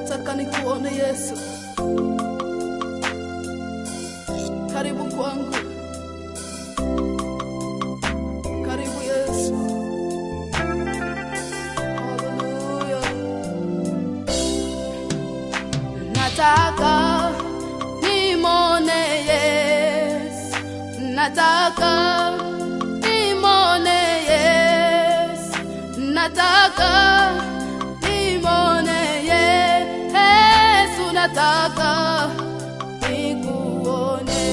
nataka nikuone Yesu. Karibu kwangu, karibu Yesu. Haleluya. Nataka nimone Yesu, nataka nimone Yesu, nataka nimone Yesu, nataka nikuone,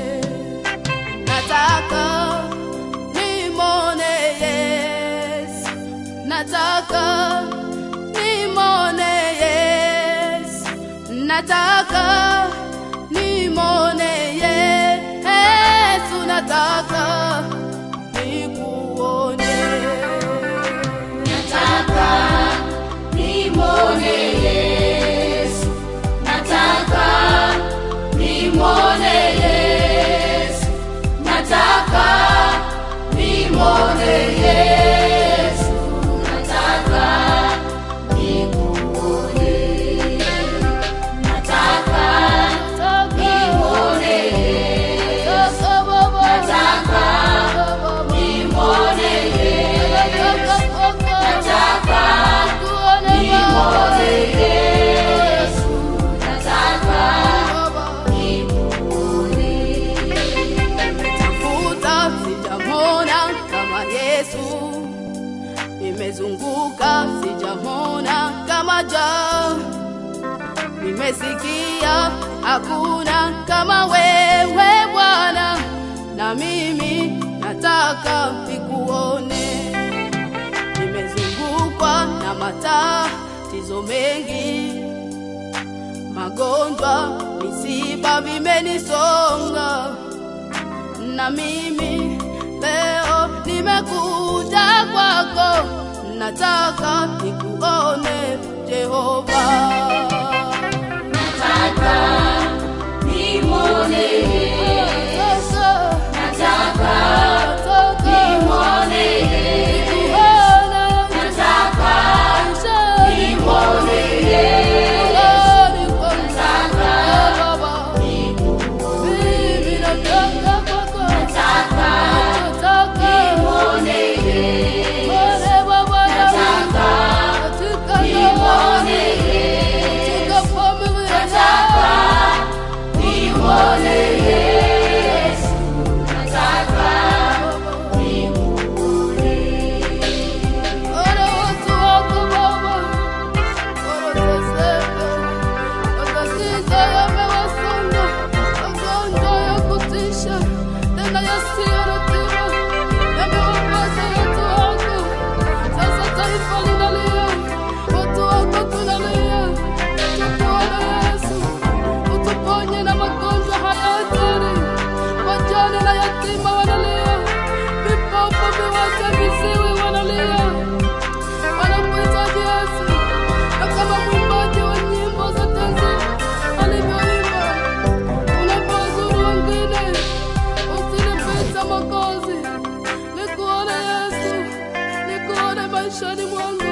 nataka nimone Yesu, nataka nimone Yesu, nataka nimone Yesu, nataka nikuone. Nataka nimwone Yesu, nataka nimwone Yesu, nataka nimwone Yesu, nataka nikuone, nataka nimwone Yesu, nataka nimwone Yesu, nataka nimwone Yesu, nataka nikuone. Tafuta sijamona kama Yesu, nimezunguka sijamona kama ja, nimesikia hakuna kama wewe Bwana, na mimi nataka nikuone. Nimezungukwa na matatizo mengi, magonjwa, misiba vimenisonga na mimi leo nimekuja kwako, nataka nikuone Jehova. Nataka nimwone Yesu, nataka nimwone Yesu, nataka nimwone Yesu, nataka nikuone, nataka nimwone Yesu, nataka nimwone Yesu, nataka nimwone Yesu, nataka nikuone. Ora watu wako Baba, wanateseka, matatizo yamewasonga, magonjwa ya kutisha, tena yasiyo na tiba yamewapata watu wako. Sasa taifa linalia, watu wako tunalia, tukuone Yesu, utuponye na magonjwa haya hatari. Wajane na yatima wanalia, vipofu, viwete, viziwi wanalia wanakuhitaji Yesu, na kama mwimbaji wa nyimbo za tenzi alivyoimba, unapozuru wengine usinipite Mwokozi, nikuone Yesu, nikuone maishani mwangu.